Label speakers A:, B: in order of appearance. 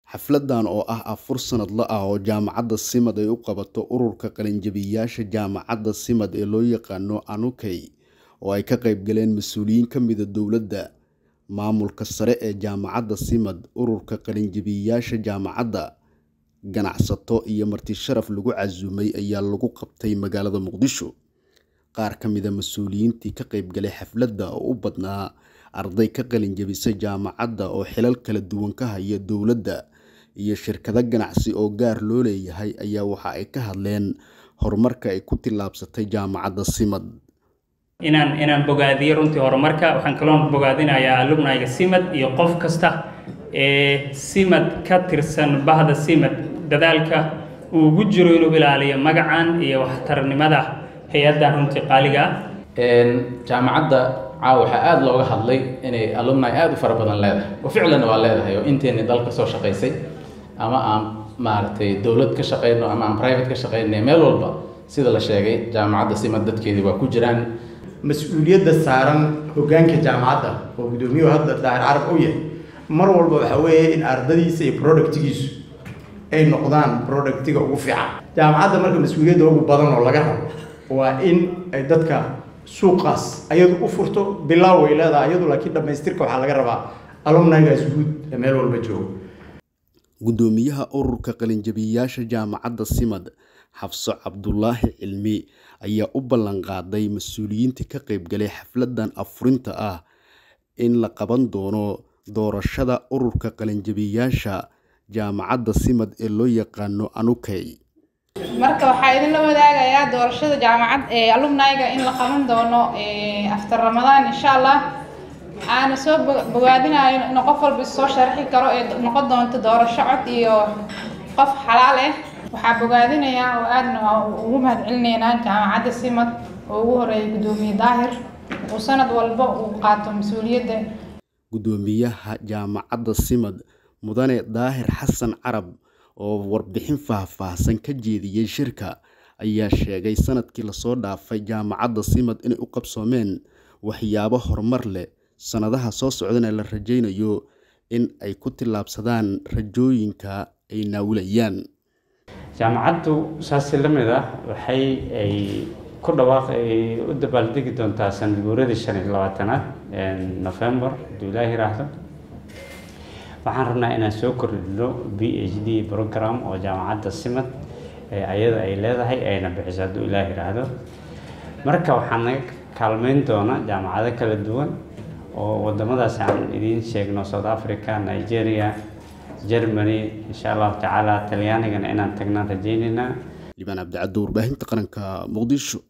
A: Xafladan oo ah afur sanadle ah oo Jaamacadda SIMAD ay u qabato Ururka Qalinjabiyeyaasha Jaamacadda SIMAD ee loo yaqaan ANUKEY, oo ay ka qayb galeen mas'uuliyiin ka mid ah dowladda, maamulka sare ee Jaamacadda SIMAD, Ururka Qalinjabiyeyaasha Jaamacadda, ganacsato iyo marti sharaf lagu casuumay ayaa lagu qabtay magaalada Muqdisho. Qaar ka mid ah mas'uuliyiintii ka qayb galay xafladda oo u badnaa arday ka qalin jabisay jaamacadda oo xilal kala duwan ka haya dowladda iyo shirkado ganacsi oo gaar loo leeyahay ayaa waxa ay ka hadleen horumarka ay ku tillaabsatay Jaamacadda SIMAD.
B: inaan inaan bogaadiyo runtii horumarka waxaan kaloo bogaadinayaa alumnayga simad iyo qof kasta ee simad ka tirsan bahda simad dadaalka uu ugu jiro inuu ilaaliyo magacan iyo waxtarnimada hay-addan runtii qaaliga ah
C: jaamacadda caawa waxaa aada looga hadlay inay alumni aada u fara badan leedahay oo ficlanna waa leedahay oo inteenni dalka soo shaqaysay ama aan maaragtay dowlad ka shaqayno ama aan private ka shaqaynay meel walba sida la sheegay jaamacadda simad dadkeedii waa ku jiraan
D: mas-uuliyadda saaran hoggaanka jaamacadda oo gudoomiyuhu hadda daahir carab u yahay mar walba waxaa weeye in ardadiisa iyo productigiisu ay noqdaan productiga ugu fiican jaamacadda marka mas-uuliyadda ugu badan oo laga rabo waa in ay dadka suuqaas ayadu u furto bilaaw way leedahay ayadu laakiin dhammaystirka waxaa laga rabaa alumnigaas guud ee meel walba jooga
A: Gudoomiyaha Ururka Qalinjabiyeyaasha Jaamacadda SIMAD, Xafso Cabdulaahi Cilmi, ayaa u ballan qaaday mas'uuliyiinta ka qayb galay xafladan afurinta ah in la qaban doono doorashada Ururka Qalinjabiyeyaasha Jaamacadda SIMAD ee loo yaqaan ANUKEY.
E: marka waxaa idinla wadaagayaa doorashada jaamacad ee alumniga in la qaban doono after ramadaan insha allah waxaana soo bogaadinayo in qof walba soo sharxi karo ee noqon doonto doorasho cod iyo qof xalaal ah waxaa bogaadinayaa oo aadna ugu mahadcelinaynaa jaamacadda simad oo ugu horeeyay gudoomiye daahir uu sanad walba uu qaato mas-uuliyadda
A: Gudoomiyaha Jaamacadda SIMAD, Mudane Daahir Xasan Carab oo warbixin faahfaahsan ka jeediyay shirka ayaa sheegay sanadkii lasoo dhaafay jaamacadda SIMAD inay u qabsoomeen waxyaabo horumar leh sanadaha soo socdana la rajaynayo in ay ku tillaabsadaan rajooyinka ay naawilayaan
F: jaamacaddu saasi la mid ah waxay ay ku dhawaaq ay u dabaaldegi doontaa sanad guuradii shan iyo labaatanaad november hadduu ilaahi yiraahdo waxaan rabnaa inaan soo kordhino b h d program oo jaamacadda simad ee ayada ay leedahay ayna bixiso hadduu ilaah yiraahdo marka waxaan naga kaalmeyn doona jaamacado kala duwan oo wadamadaas aan idiin sheegno south africa nigeria germany insha allahu tacaala talyaanigana inaan tagnaan rajaynaynaa
A: libaan cabdicaddo warbaahinta qaranka muqdisho